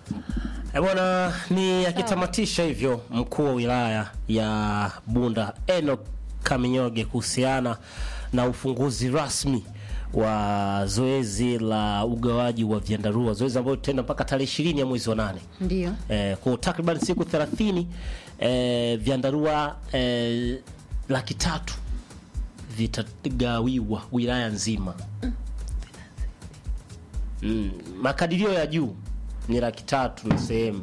Eh, bwana ni akitamatisha hivyo mkuu wa wilaya ya Bunda Enoch Kaminyoge kuhusiana na ufunguzi rasmi wa zoezi la ugawaji wa vyandarua, zoezi ambalo tutaenda mpaka tarehe ishirini ya mwezi wa nane. Ndio. Eh, kwa takriban siku 30 eh, vyandarua eh, laki tatu vitagawiwa wilaya nzima. Mm, makadirio ya juu ni laki tatu na sehemu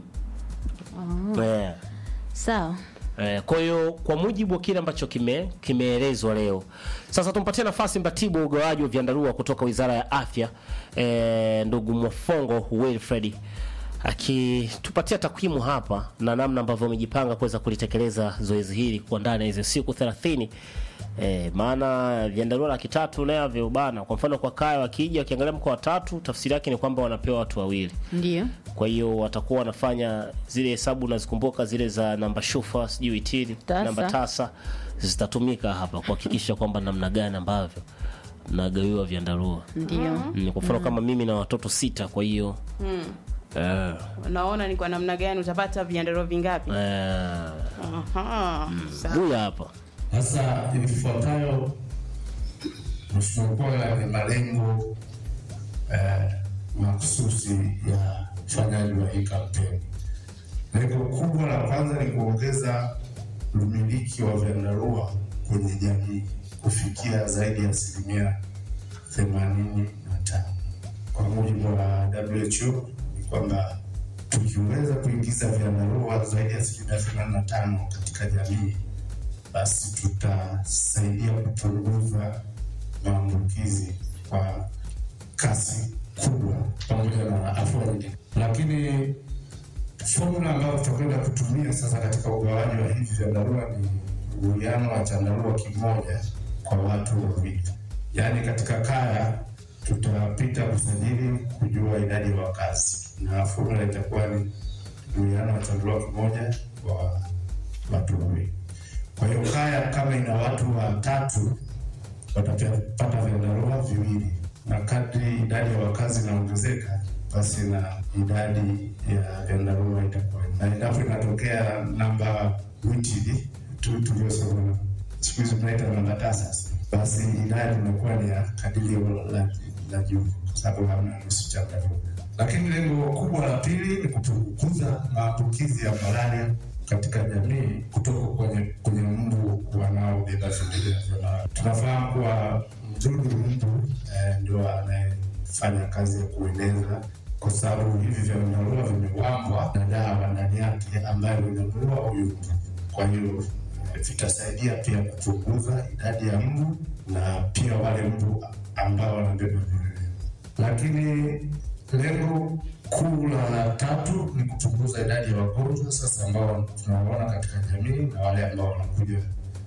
eh. Sawa. Eh, kwa hiyo kwa mujibu wa kile ambacho kime kimeelezwa leo, sasa tumpatie nafasi mratibu wa ugawaji wa vyandarua kutoka Wizara ya Afya eh, ndugu Mwafongo Wilfred akitupatia takwimu hapa na namna ambavyo wamejipanga kuweza kulitekeleza zoezi hili kwa ndani ya hizo siku 30. Eh, maana vyandarua laki tatu navyo bana, kwa mfano kwa kaya wakija wakiangalia mkoa wa tatu, tafsiri yake ni kwamba wanapewa watu wawili Ndio. kwa hiyo watakuwa wanafanya zile hesabu nazikumbuka zile za namba shufa sijui itili Tasa. namba tasa zitatumika hapa kuhakikisha kwamba namna gani ambavyo nagawiwa vyandarua Ndio. mm. kwa mfano kama mimi na watoto sita kwa hiyo eh, Unaona ni kwa namna gani utapata viandarua vingapi? eh, Aha. Sawa. huyu hapa Sasa ifuatayo, Mheshimiwa Mkuu wa Wilaya, ni malengo eh, mahususi ya ufanyaji wa hii kampeni. Lengo kubwa la kwanza ni kuongeza umiliki wa vyandarua kwenye jamii kufikia zaidi ya asilimia themanini na tano. Kwa mujibu wa WHO ni kwamba tukiweza kuingiza vyandarua zaidi ya asilimia themanini na tano katika jamii basi tutasaidia kupunguza maambukizi kwa kasi kubwa pamoja na afua nyingine. Lakini fomula ambayo tutakwenda kutumia sasa katika ugawaji wa hivi vyandarua ni uwiano wa chandarua kimoja kwa watu wawili, yaani katika kaya tutapita kusajili kujua idadi ya wakazi, na fomula itakuwa ni uwiano wa chandarua kimoja kwa watu wawili. Kwa hiyo kaya kama ina watu watatu watapata vyandarua viwili, na kadri idadi ya wakazi inaongezeka, basi na idadi ya vyandarua itakuwa, na endapo inatokea namba witili tu tuliosoma, siku hizi tunaita namba tasa, basi idadi inakuwa ni ya kadirio la, la juu, kwa sababu hamna nusu chandarua. Lakini lengo kubwa la pili ni kupunguza maambukizi ya malaria katika jamii kutoka kwenye kwenye mbu wanaobeba vimelea vya malaria. Tunafahamu kuwa mdudu mbu eh, ndio anayefanya kazi ya kueneza, kwa sababu hivi vyandarua vimewambwa na dawa ndani yake ambayo inamuua huyu mbu. Kwa hiyo eh, vitasaidia pia kupunguza idadi ya mbu na pia wale mbu ambao wanabeba vimelea lakini lengo kuu la tatu ni kupunguza idadi ya wagonjwa sasa ambao tunawaona katika jamii na wale ambao wanakuja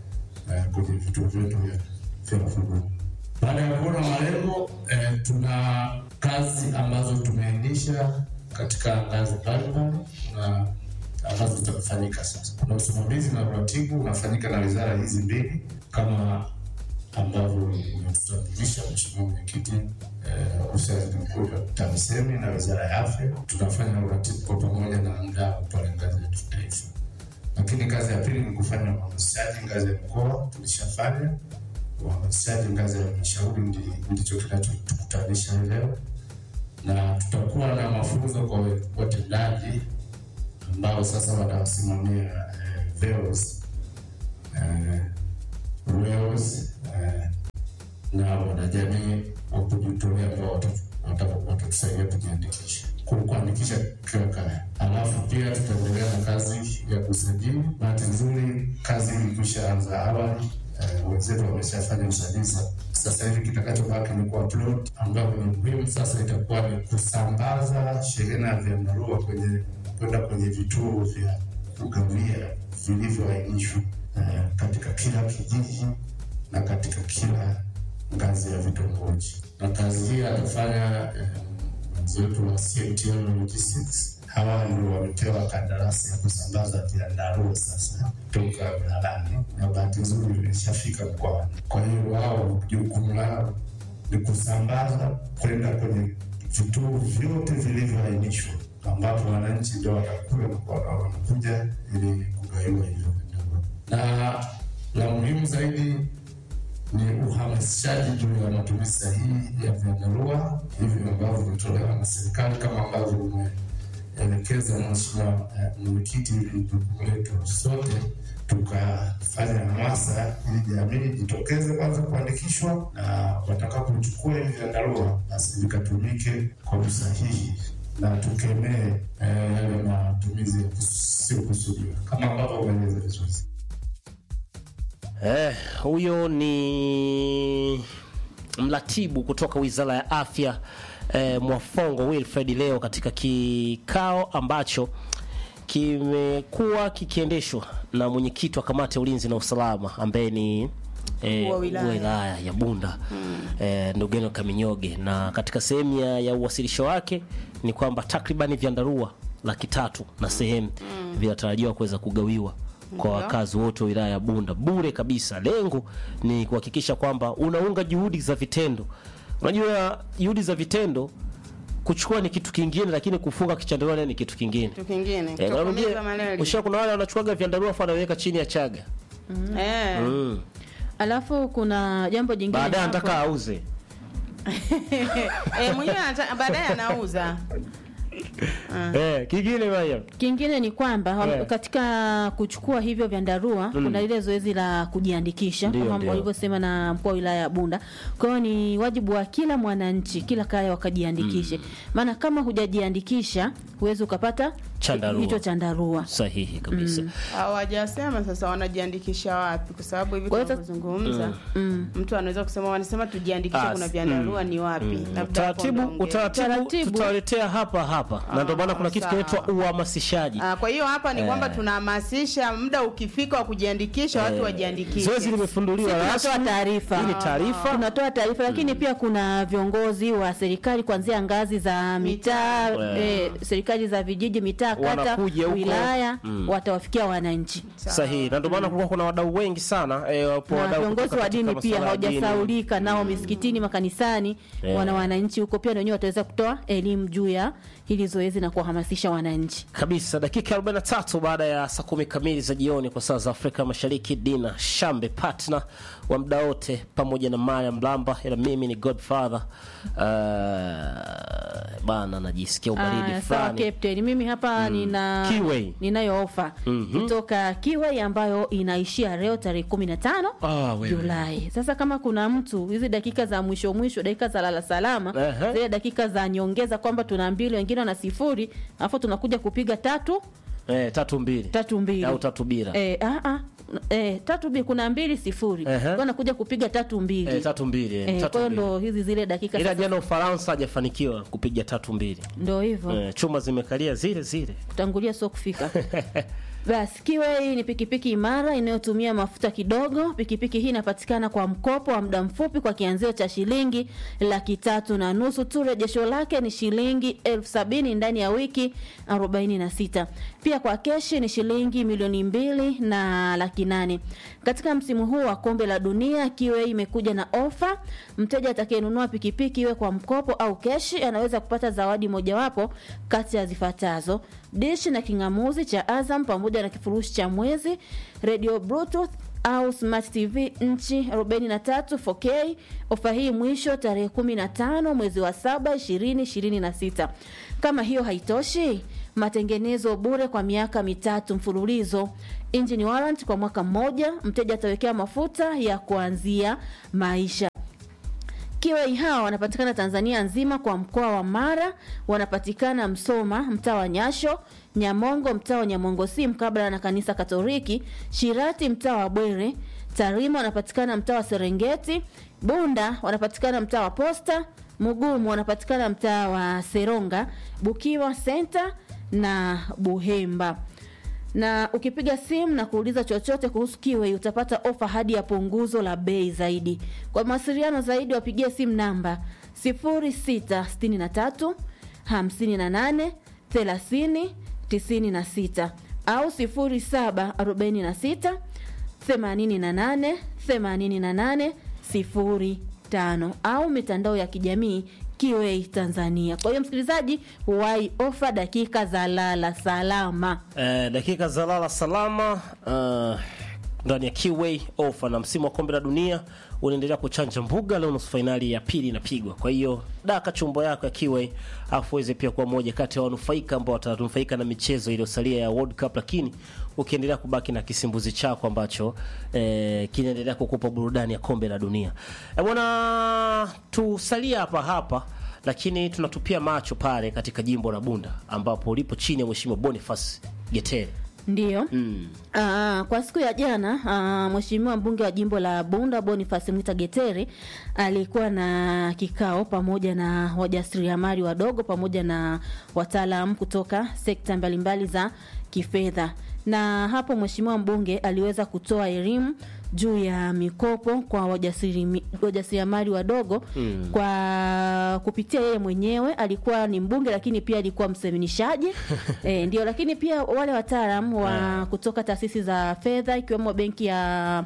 eh, kwenye vituo vyetu vya vya huduma. Baada ya kuona malengo eh, tuna kazi ambazo tumeainisha katika ngazi mbalimbali na ambazo zitafanyika sasa. Kuna usimamizi na uratibu unafanyika na wizara hizi mbili kama ambavyo umetutambulisha Mheshimiwa Mwenyekiti, eh, ofisi ya Waziri Mkuu TAMISEMI na Wizara ya Afya, tunafanya uratibu kwa pamoja na mdau pale ngazi ya kitaifa. Lakini kazi ya pili ni kufanya uhamasishaji ngazi ya mkoa, tulishafanya uhamasishaji ngazi ya halmashauri, ndi- ndicho kinachotukutanisha hii leo, na tutakuwa na mafunzo kwa watendaji ambao sasa watawasimamia eh, VEOs eh, Wales eh, na wanajamii wa kujitolea ambao wata- wata- watatusaidia kujiandikisha ku- kuandikisha kila kaya. Alafu pia tutaendelea na kazi ya kusajili. Bahati nzuri kazi ilikwisha anza awali, eh, wenzetu wameshafanya usajili. Sa- Sasa hivi kitakachobaki ni kuupload, ambapo ni muhimu sasa itakuwa ni kusambaza shehena ya vyandarua kwenye kwenda kwenye vituo vya kugawia vilivyoainishwa eh, katika kila kijiji na katika kila ngazi ya vitongoji. Na kazi hii atafanya eh, mwenzetu wa CMTM Logistics. Hawa ndio wamepewa kandarasi ya kusambaza vyandarua sasa kutoka wilayani, na bahati nzuri vimeshafika mkoani. Kwa hiyo wao jukumu lao ni kusambaza kwenda kwenye vituo vyote vilivyoainishwa ambapo wananchi ndio watakuwa wanakuja ili kugaiwa hivyo vyandarua. Na la muhimu zaidi ni uhamasishaji juu ya matumizi sahihi ya vyandarua hivi ambavyo vimetolewa na serikali kama ambavyo umeelekeza Mheshimiwa eh, Mwenyekiti, ili jukumu letu sote tukafanya hamasa ili jamii jitokeze kwanza kuandikishwa, na watakapochukua hivi vyandarua basi vikatumike kwa usahihi na tukemee eh, yale matumizi yasiyokusudiwa kama ambavyo umeeleza vizuri. Eh, huyo ni mratibu kutoka Wizara ya Afya eh, Mwafongo Wilfred leo katika kikao ambacho kimekuwa kikiendeshwa na mwenyekiti wa kamati ya ulinzi na usalama ambaye ni eh, Wa wilaya. wilaya ya Bunda eh, Ndugeno Kaminyoge, na katika sehemu ya, ya uwasilisho wake ni kwamba takribani vyandarua laki tatu na sehemu vinatarajiwa kuweza kugawiwa kwa Ndio. wakazi wote wa wilaya ya Bunda bure kabisa. Lengo ni kuhakikisha kwamba unaunga juhudi za vitendo. Unajua juhudi za vitendo kuchukua ni kitu kingine, lakini kufunga kichandarua nayo ni kitu kingine. kitu kingine Eh, narudia, kutokomeza malaria. usha kuna wale wanachukuaga vyandarua afu anaweka chini ya chaga Eh. mm. Alafu kuna jambo jingine baadaye hapo. anataka auze Eh, mwenyewe anata- baadaye anauza eh, kingine baya Kingine ni kwamba wame- Eh. katika kuchukua hivyo vyandarua kuna lile zoezi la kujiandikisha Ndio, kama ndio. walivyosema na mkuu wa wilaya ya Bunda. Kwa hiyo ni wajibu wa kila mwananchi, kila kaya wakajiandikishe, maana kama hujajiandikisha huwezi ukapata Chandarua. hicho chandarua. sahihi kabisa hawajasema sasa wanajiandikisha wapi, kwa sababu hivi Kwa hiyo tunavyozungumza Mm. mtu anaweza kusema wanasema tujiandikishe, Ah, kuna vyandarua ni wapi? Labda hapo utaratibu ndo ongea. utaratibu Utaratibu. tutawaletea hapa hapa na ndio maana kuna kitu sawa. kinaitwa uhamasishaji Ah, kwa hiyo hapa ni kwamba tunahamasisha muda ukifika wa kujiandikisha watu wajiandikishe. zoezi limefunduliwa Tunatoa rasmi taarifa. hii ni taarifa tunatoa taarifa lakini pia kuna viongozi wa serikali kuanzia ngazi za mitaa Mitaa. eh, serikali za vijiji mitaa kata Wanakuja huko. wilaya Mm. watawafikia wananchi sahihi na ndio maana kulikuwa kuna wadau wengi sana eh, wapo na wadau viongozi kutoka wa dini katika pia masuala ya dini. hawajasaulika nao misikitini makanisani Eh. wana wananchi huko pia na wenyewe wataweza kutoa elimu juu ya hili zoezi na kuwahamasisha wananchi kabisa dakika 43 baada ya saa kumi kamili za jioni kwa saa za Afrika Mashariki. Dina Shambe partner wa muda wote pamoja na Mariam Mlamba, ila mimi ni Godfather. Uh, bana najisikia ubaridi Aya, sawa fulani. captain mimi hapa nina Kiway. ninayo ofa Mhm. kutoka Kiway ambayo inaishia leo tarehe 15 Ah, wewe. Julai. Sasa kama kuna mtu hizi dakika za mwisho mwisho, dakika za lala salama, Ehe. zile dakika za nyongeza kwamba tuna mbili wengine wana sifuri, alafu tunakuja kupiga tatu Eh, tatu mbili tatu mbili au tatu bila Eh, ah, ah. Eh, tatu mbili kuna mbili sifuri Ehe. kwa nakuja kupiga tatu mbili eh, tatu mbili eh, Eh, tatu kwa hiyo mbili. ndo hizi zile dakika Ila sasa- jana Ufaransa hajafanikiwa kupiga tatu mbili ndo hivyo eh, chuma zimekalia zile zile kutangulia sio kufika basi Kiway ni pikipiki imara inayotumia mafuta kidogo. Pikipiki hii inapatikana kwa mkopo wa muda mfupi kwa kianzio cha shilingi laki tatu na nusu tu. Rejesho lake ni shilingi elfu sabini ndani ya wiki 46. Pia kwa keshi ni shilingi milioni mbili na laki nane. Katika msimu huu wa kombe la dunia, Kiway imekuja na ofa. Mteja atakayenunua pikipiki iwe kwa mkopo au keshi anaweza kupata zawadi mojawapo kati ya zifuatazo: dishi na king'amuzi cha Azam pamoja na kifurushi cha mwezi, radio bluetooth au smart tv nchi 43 4K. Ofa hii mwisho tarehe 15 mwezi wa 7 2026. Kama hiyo haitoshi, matengenezo bure kwa miaka mitatu mfululizo, engine warrant kwa mwaka mmoja. Mteja atawekea mafuta ya kuanzia maisha. Kiwai hawa wanapatikana Tanzania nzima kwa mkoa wa Mara, wanapatikana Msoma mtaa wa Nyasho, Nyamongo mtaa wa Nyamongo si mkabala na kanisa Katoliki, Shirati mtaa wa Bwere, Tarima wanapatikana mtaa wa Serengeti, Bunda wanapatikana mtaa wa Posta, Mugumu wanapatikana mtaa wa Seronga, Bukiwa Center na Buhemba na ukipiga simu na kuuliza chochote kuhusu Kiwei utapata ofa hadi ya punguzo la bei zaidi. Kwa mawasiliano zaidi wapigie simu namba 0663 58 30 96 au 0746 88 88 05 au mitandao ya kijamii Kiwei Tanzania. Kwa hiyo msikilizaji, wai ofa dakika za lala salama. Eh, dakika za lala salama uh, ndani ya Kiway ofa na msimu wa kombe la dunia unaendelea kuchanja mbuga. Leo nusu fainali ya pili inapigwa, kwa hiyo daka chumbo yako ya Kiway afu uweze pia kuwa moja kati ya wanufaika ambao watanufaika na michezo iliyosalia ya World Cup, lakini ukiendelea kubaki na kisimbuzi chako ambacho eh, kinaendelea kukupa burudani ya kombe la dunia. Eh, bwana tusalia hapa hapa lakini tunatupia macho pale katika jimbo la Bunda ambapo lipo chini ya Mheshimiwa Boniface Getere. Ndiyo. Mm. Aa, kwa siku ya jana aa, mheshimiwa mbunge wa jimbo la Bunda Boniface Mwita Getere alikuwa na kikao pamoja na wajasiriamali wadogo pamoja na wataalamu kutoka sekta mbalimbali za kifedha, na hapo mheshimiwa mbunge aliweza kutoa elimu juu ya mikopo kwa wajasiri- wajasiriamali wadogo Mm. kwa kupitia yeye mwenyewe. Alikuwa ni mbunge lakini pia alikuwa mseminishaji e, ndio, lakini pia wale wataalamu wa kutoka taasisi za fedha ikiwemo benki ya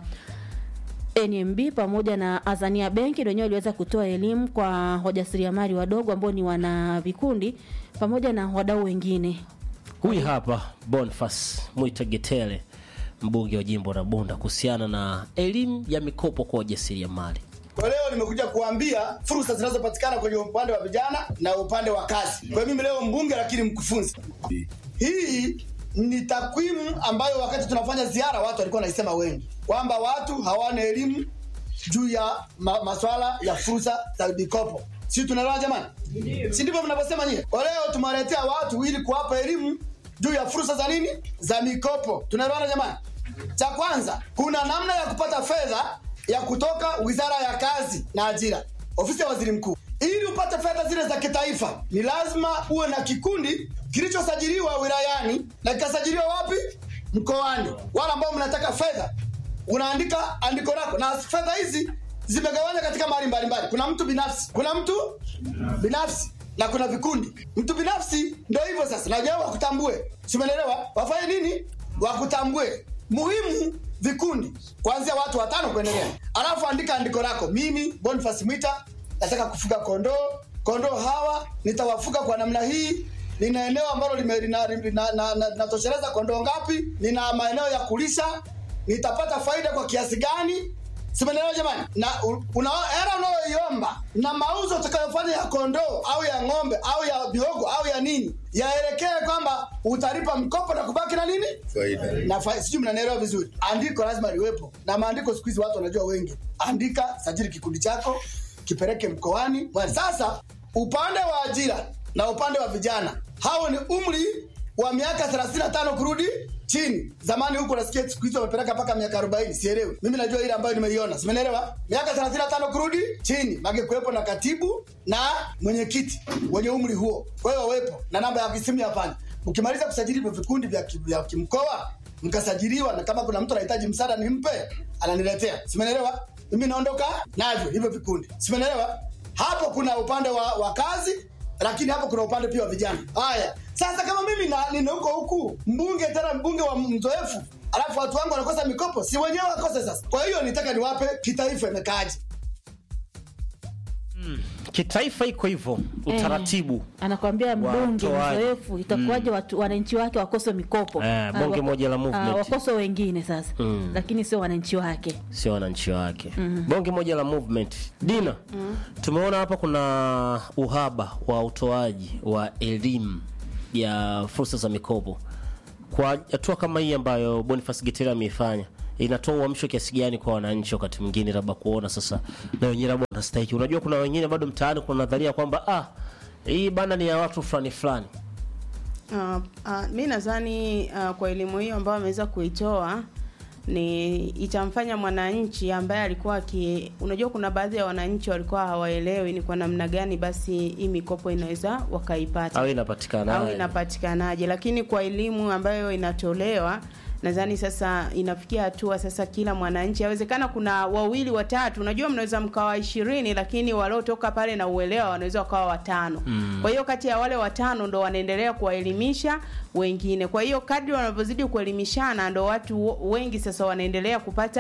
NMB pamoja na Azania Benki wenyewe waliweza kutoa elimu kwa wajasiriamali wadogo ambao ni wana vikundi pamoja na wadau wengine. Huyu hapa Boniface Mwita Getere, mbunge wa jimbo la Bunda, kuhusiana na elimu ya mikopo kwa wajasiriamali. Kwa leo nimekuja kuambia fursa zinazopatikana kwenye upande wa vijana na upande wa kazi. Kwa hiyo mimi leo mbunge lakini mkufunzi. Hii ni takwimu ambayo wakati tunafanya ziara watu walikuwa wanaisema wengi kwamba watu hawana elimu juu ya ma maswala ya fursa za mikopo. Si tunaelewa jamani? Si ndivyo mnavyosema nyie? Kwa leo tumewaletea watu ili kuwapa elimu juu ya fursa za nini? Za mikopo. Tunaelewana jamani? Cha kwanza, kuna namna ya kupata fedha ya kutoka Wizara ya Kazi na Ajira, ofisi ya waziri mkuu. Ili upate fedha zile za kitaifa, ni lazima uwe na kikundi kilichosajiliwa wilayani na kikasajiliwa wapi? Mkoani. Wale ambao mnataka fedha, unaandika andiko lako, na fedha hizi zimegawanywa katika mahali mbalimbali. Kuna mtu binafsi, kuna mtu binafsi na kuna vikundi. Mtu binafsi ndio hivyo sasa, najua wakutambue, si umeelewa? Wafanye nini? Wakutambue. Muhimu vikundi kuanzia watu watano kuendelea, alafu andika andiko lako. Mimi Boniface Mwita nataka kufuga kondoo. Kondoo hawa nitawafuga kwa namna hii. Nina eneo ambalo lime- lina- lina- na- na- linatosheleza kondoo ngapi? Nina maeneo ya kulisha. Nitapata faida kwa kiasi gani? Simenelewa jamani, na u- una hela unayoiomba na mauzo utakayofanya ya kondoo au ya ng'ombe au ya biogo au ya nini, yaelekee kwamba utalipa mkopo na kubaki na nini na fa- sijui mnanielewa vizuri. Andiko lazima liwepo, na maandiko siku hizi watu wanajua wengi. Andika, sajili kikundi chako, kipeleke mkoani. Bwana, Sasa upande wa ajira na upande wa vijana, hao ni umri wa miaka 35 kurudi chini. Zamani huko nasikia siku hizi wamepeleka mpaka miaka 40, sielewi. Mimi najua ile ambayo nimeiona, simenelewa. Miaka 35 kurudi chini, mage kuwepo na katibu na mwenyekiti wenye umri huo, kwa hiyo wawepo na namba ya simu ya pale. Mkimaliza kusajili hivyo vikundi vya, ki- vya kimkoa mkasajiliwa, na kama kuna mtu anahitaji msaada nimpe, ananiletea, simenelewa. Mimi naondoka navyo hivyo vikundi, simenelewa. Hapo kuna upande wa, wa kazi lakini hapo kuna upande pia wa vijana. Haya, sasa kama mimi na nina huko huku mbunge tena mbunge wa mzoefu, alafu watu wangu wanakosa mikopo, si wenyewe wakose sasa? Kwa hiyo nitaka niwape kitaifa imekaaje. Kitaifa iko hivyo utaratibu. anakwambia mbunge Watoaji. mzoefu itakuwaje watu wananchi wake wakose mikopo Eh, Ah, bunge wako- moja la ah, movement. wakose wengine sasa Mm. lakini sio wananchi wake sio wananchi wake. Bonge moja la movement. Dina, tumeona hapa kuna uhaba wa utoaji wa elimu ya fursa za mikopo. Kwa hatua kama hii ambayo Boniface Getere ameifanya, inatoa uamsho kiasi gani kwa wananchi wakati mwingine labda kuona sasa na wenyewe labda wanastahiki. Unajua kuna wengine bado mtaani kuna nadharia kwamba ah, hii bana ni ya watu fulani fulani. Uh, uh, mi nadhani uh, kwa elimu hiyo ambayo ameweza kuitoa ni itamfanya mwananchi ambaye alikuwa aki, unajua kuna baadhi ya wananchi walikuwa hawaelewi ni kwa namna gani basi hii mikopo inaweza wakaipata Au inapatikana. au inapatikanaje, lakini kwa elimu ambayo inatolewa nadhani sasa inafikia hatua sasa kila mwananchi awezekana kuna wawili watatu unajua mnaweza mkawa ishirini lakini waliotoka pale na uelewa wanaweza wakawa watano mm. kwa hiyo kati ya wale watano ndo wanaendelea kuwaelimisha wengine kwa hiyo kadri wanavyozidi kuelimishana ndo watu wo- wengi sasa wanaendelea kupata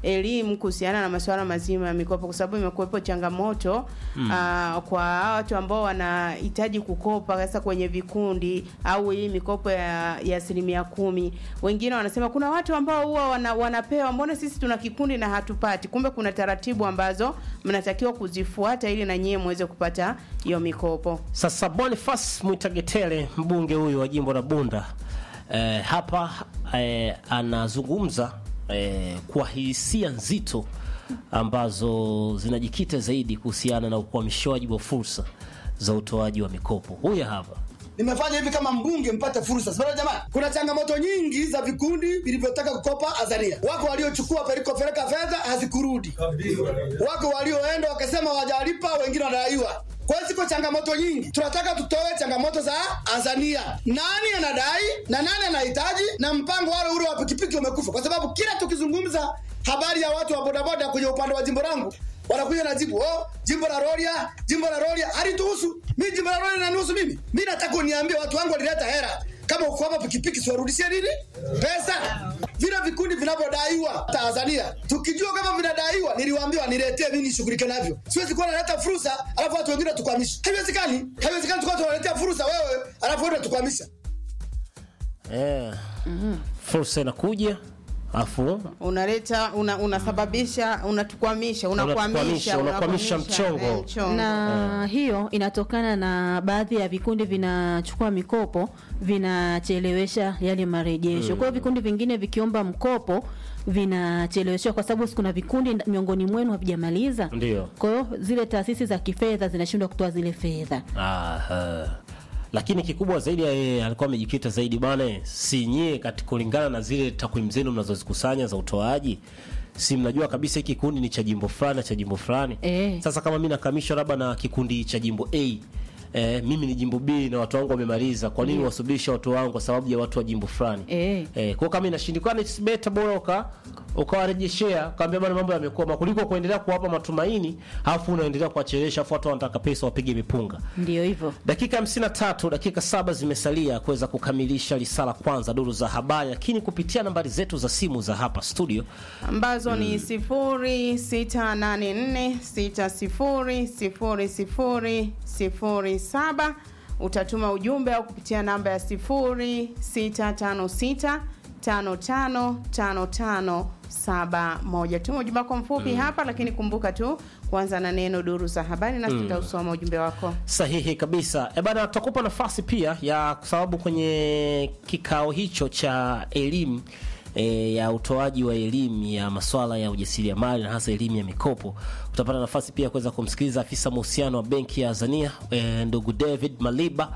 elimu kuhusiana na masuala mazima ya mikopo, kwa sababu imekuwepo changamoto mm. kwa watu ambao wanahitaji kukopa sasa kwenye vikundi au hii mikopo ya ya asilimia kumi. Wengine wanasema kuna watu ambao huwa wana, wanapewa, mbona sisi tuna kikundi na hatupati? Kumbe kuna taratibu ambazo mnatakiwa kuzifuata ili na nyie muweze kupata hiyo mikopo. Sasa Boniface Mwitagetele mbunge huyu wa jimbo la Bunda eh, hapa eh, anazungumza eh, kwa hisia nzito ambazo zinajikita zaidi kuhusiana na ukwamishaji wa fursa za utoaji wa mikopo. Huyu hapa nimefanya hivi kama mbunge mpate fursa. Sasa jamani, kuna changamoto nyingi za vikundi vilivyotaka kukopa Azania. Wako waliochukua pelikopeleka fedha hazikurudi, wako walioenda wakasema wajalipa, wengine wanadaiwa. Kwa hiyo ziko changamoto nyingi, tunataka tutoe changamoto za Azania. Nani anadai na nani anahitaji, na mpango wale ule wa pikipiki umekufa, kwa sababu kila tukizungumza habari ya watu wa bodaboda kwenye upande wa jimbo langu wanakuja na jibu oh, jimbo la Rorya, jimbo la Rorya halituhusu mimi. Jimbo la Rorya linanihusu mimi. Mimi nataka uniambie watu wangu walileta hela, kama uko hapa pikipiki, siwarudishie nini pesa? Vile vikundi vinavyodaiwa Tanzania, tukijua kama vinadaiwa, niliwaambiwa niletee mimi nishughulike navyo. Siwezi kuwa naleta fursa alafu watu wengine tukwamisha. Haiwezekani, haiwezekani tukawa tunaletea fursa wewe alafu wewe tukwamisha. eh, fursa inakuja afu unaleta una, unasababisha unatukwamisha Unatukwamisha, unakwamisha unakwamisha mchongo. eh, mchongo. na hiyo inatokana na baadhi ya vikundi vinachukua mikopo vinachelewesha yale marejesho. Kwa hiyo vikundi vingine vikiomba mkopo vinacheleweshwa kwa sababu kuna vikundi nda- miongoni mwenu havijamaliza. Ndio. Kwa hiyo zile taasisi za kifedha zinashindwa kutoa zile fedha. Aha. Lakini kikubwa zaidi yeye alikuwa amejikita zaidi bwana, si nyie kati kulingana na zile takwimu zenu mnazozikusanya za utoaji, si mnajua kabisa hiki kikundi ni cha jimbo fulani na cha jimbo fulani. Eh. Sasa kama mimi nakamishwa labda na kikundi cha jimbo A Eh, mimi ni jimbo B na watu wangu wamemaliza, kwa nini wasubirisha watu wangu kwa sababu ya watu wa jimbo fulani? Eh. Eh, kwa kama inashindikana it's better bora uka ukawarejeshea kaambia bwana mambo yamekoma kuliko kuendelea kuwapa matumaini alafu unaendelea kuwachelewesha alafu watu wanataka pesa wapige mipunga. Ndio hivyo. Dakika 53, dakika saba zimesalia kuweza kukamilisha risala kwanza duru za habari, lakini kupitia nambari zetu za simu za hapa studio ambazo ni sifuri sita nane nne sita sifuri sifuri sifuri sifuri saba utatuma ujumbe au kupitia namba ya sifuri sita tano sita tano tano tano tano saba moja tuma ujumbe wako mfupi hapa lakini kumbuka tu kuanza na neno duru za habari nasi tutausoma ujumbe wako sahihi kabisa. E bana, tutakupa nafasi pia ya kwa sababu kwenye kikao hicho cha elimu e, ya utoaji wa elimu ya masuala ya ujasiriamali na hasa elimu ya mikopo, utapata nafasi pia ya kuweza kumsikiliza afisa mahusiano wa benki ya Azania e, ndugu David Maliba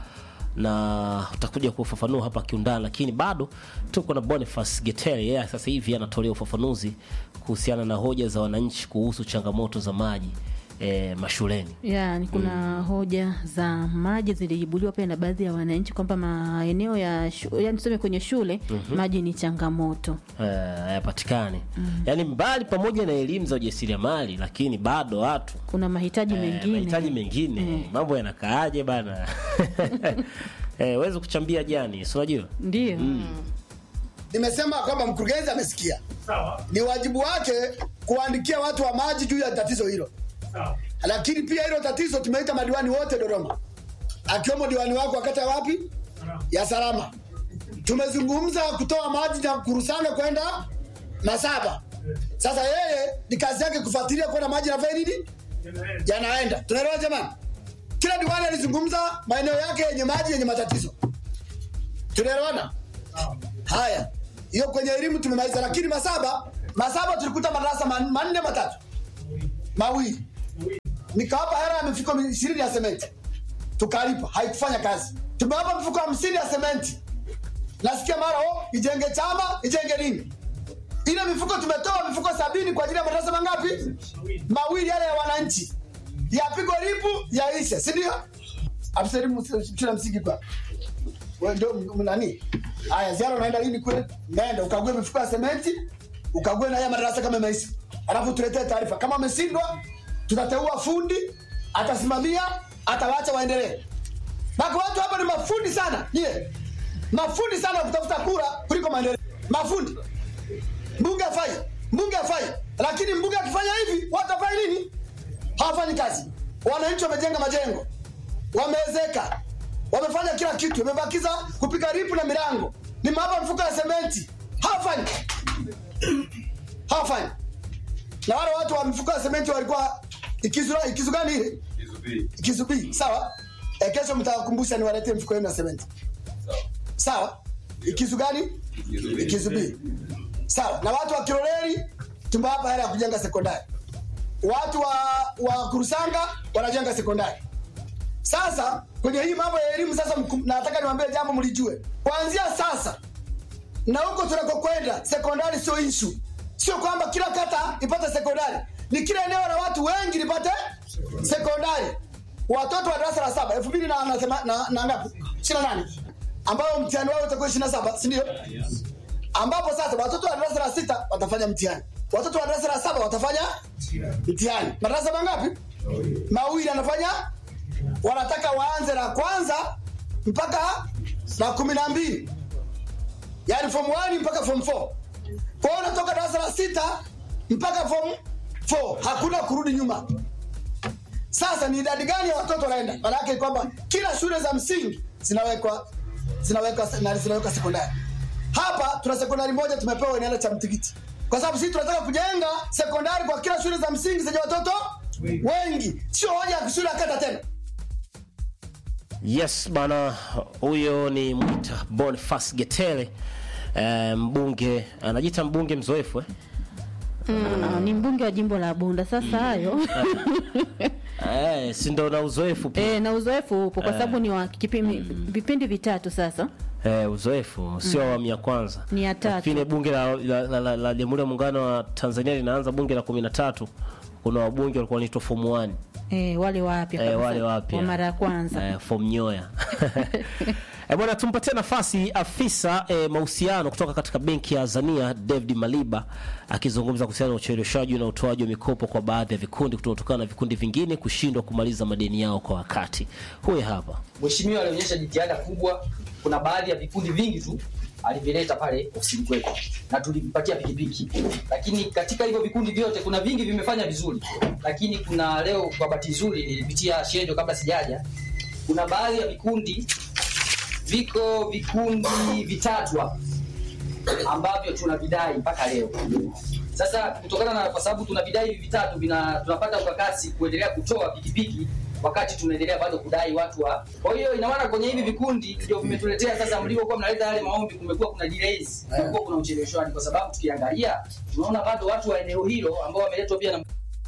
na utakuja kufafanua hapa kiundani, lakini bado tuko na Boniface Getere. Yeye sasa hivi anatolea ufafanuzi kuhusiana na hoja za wananchi kuhusu changamoto za maji e, mashuleni. Yani kuna hoja za maji zilijibuliwa pia na baadhi ya wananchi kwamba maeneo ya shu, yani tuseme kwenye shule maji ni changamoto. eh, hayapatikani yaani mbali pamoja na elimu za ujasiriamali lakini bado watu Kuna mahitaji eh, mengine. mahitaji mengine mambo yanakaaje bana eh, wezi kuchambia jani si unajua Ndio. Nimesema kwamba mkurugenzi amesikia, ni wajibu wake kuwaandikia watu wa maji juu ya tatizo hilo. Lakini pia hilo tatizo tumeita madiwani wote Dodoma, akiwemo diwani wako wakati ya wapi ya Salama. Tumezungumza kutoa maji na kurusana kwenda Masaba. Sasa yeye ni kazi yake kufuatilia kwenda maji yanafanya nini, yanaenda. Tunaelewa jamani? Kila diwani alizungumza maeneo yake yenye maji yenye matatizo. Tunaelewana? Haya, hiyo kwenye elimu tumemaliza, lakini Masaba, Masaba tulikuta madarasa man- manne matatu mawili, nikawapa hela ya mifuko ishirini ya sementi, tukalipa, haikufanya kazi. Tumewapa mifuko hamsini ya sementi, nasikia mara oh, ijenge chama ijenge nini. Ile mifuko tumetoa mifuko sabini kwa ajili ya madarasa mangapi? Mawili yale ya wananchi, yapigwe lipu yaishe, si ndio? Afisa elimu shule ya msingi kwa wewe ndio m- nani? Haya, ziara unaenda lini kule? Nenda ukague mifuko ya sementi, ukague na haya madarasa kama imeisha. Alafu tuletee taarifa. Kama ameshindwa, tutateua fundi, atasimamia, atawaacha waendelee. Baki watu hapa ni mafundi sana. Nyie. Mafundi sana wa kutafuta kura kuliko maendeleo. Mafundi. Mbunge afai. mbunge hafai lakini mbunge akifanya hivi watu hafai nini hawafanyi kazi wananchi wamejenga majengo wameezeka wamefanya kila kitu wamebakiza kupika ripu na milango nimewapa mfuko ya sementi hawafanyi hawafanyi na wale watu wa mifuko ya sementi walikuwa ikizu, ikizu gani ile ikizu B sawa e, kesho mtawakumbusha niwaletee mfuko yenu ya sementi sawa ikizu gani ikizu B sawa na watu wa Kiloleli tumewapa hela ya kujenga sekondari watu wa, wa Kurusanga wanajenga sekondari sasa kwenye hii mambo ya elimu sasa mkum- nataka niwaambie jambo mlijue kuanzia sasa na huko tunakokwenda sekondari sio ishu sio kwamba kila kata ipate sekondari ni kila eneo la watu wengi lipate sekondari watoto wa darasa la saba elfu mbili na, na, thema- na, na ngapi ishiri na nane ambao mtihani wao utakuwa ishiri na saba sindio ambapo sasa watoto wa darasa la sita watafanya mtihani watoto wa darasa la saba watafanya mtihani madarasa mangapi mawili anafanya wanataka waanze la kwanza mpaka la kumi na mbili yaani form 1 mpaka form 4 kwa hiyo unatoka darasa la sita mpaka form 4 hakuna kurudi nyuma sasa ni idadi gani ya watoto wanaenda maanake kwamba kila shule za msingi zinawekwa zinawekwa na zinawekwa sekondari hapa tuna sekondari moja tumepewa inaenda cha mtikiti kwa sababu sisi tunataka kujenga sekondari kwa kila shule za msingi zenye watoto wengi sio hoja ya shule ya kata tena Yes bana, huyo ni Mwita Boniface Getele eh, mbunge anajiita mbunge mzoefu eh? Ah, ni mbunge wa jimbo la Bunda. Sasa hayo Eh, si ndo na uzoefu pia e, na uzoefu upo kwa sababu ni wa kipimi, vipindi vitatu sasa. eh, uzoefu sio awamu ya kwanza Ni ya tatu. Nafikiri bunge la, la, la, la, la Jamhuri ya Muungano wa Tanzania linaanza bunge la kumi na tatu kuna wabunge walikuwa wanaitwa form 1 E, wale wapya eh, kabisa, wale wapya wa mara ya kwanza eh, form nyoya eh, bwana tumpatie nafasi afisa eh, mahusiano kutoka katika benki ya Azania David Maliba akizungumza kuhusiana na ucheleweshaji na utoaji wa mikopo kwa baadhi ya vikundi kutokana na vikundi vingine kushindwa kumaliza madeni yao kwa wakati. Huyu hapa. Mheshimiwa alionyesha jitihada kubwa. Kuna baadhi ya vikundi vingi tu alivileta pale ofisini kwetu na tulivipatia pikipiki, lakini katika hivyo vikundi vyote kuna vingi vimefanya vizuri, lakini kuna leo, kwa bahati nzuri, nilipitia shendo kabla sijaja, kuna baadhi ya vikundi viko vikundi vitatu hapa ambavyo tunavidai mpaka leo. Sasa kutokana na kwa sababu tuna vidai hivi vitatu vina tunapata ukakasi kuendelea kutoa pikipiki wakati tunaendelea bado kudai watu wa. Kwa hiyo ina maana kwenye hivi vikundi ndio vimetuletea sasa, mlivyokuwa mnaleta yale maombi, kumekuwa kuna delays, kumekuwa kuna ucheleweshwaji, kwa sababu tukiangalia tunaona bado watu wa eneo hilo ambao wameletwa pia na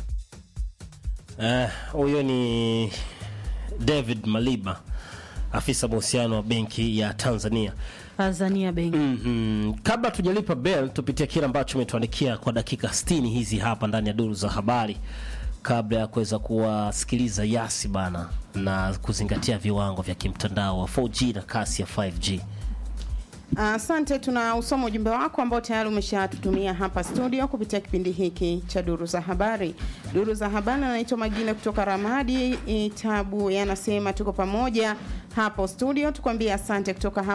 Eh, huyo ni David Maliba afisa mahusiano wa benki ya Tanzania. Tanzania Bank. Mm-hmm. Kabla tujalipa bell, tupitie kile ambacho umetuandikia kwa dakika 60 hizi hapa ndani ya duru za habari, kabla ya kuweza kuwasikiliza Yasi bana na kuzingatia viwango vya kimtandao wa 4G na kasi ya 5G. Asante, tuna usoma ujumbe wako ambao tayari umeshatutumia hapa studio kupitia kipindi hiki cha duru za habari. Duru za habari, anaitwa Magine kutoka Ramadi Itabu, yanasema tuko pamoja hapo studio, tukwambie asante kutoka hapa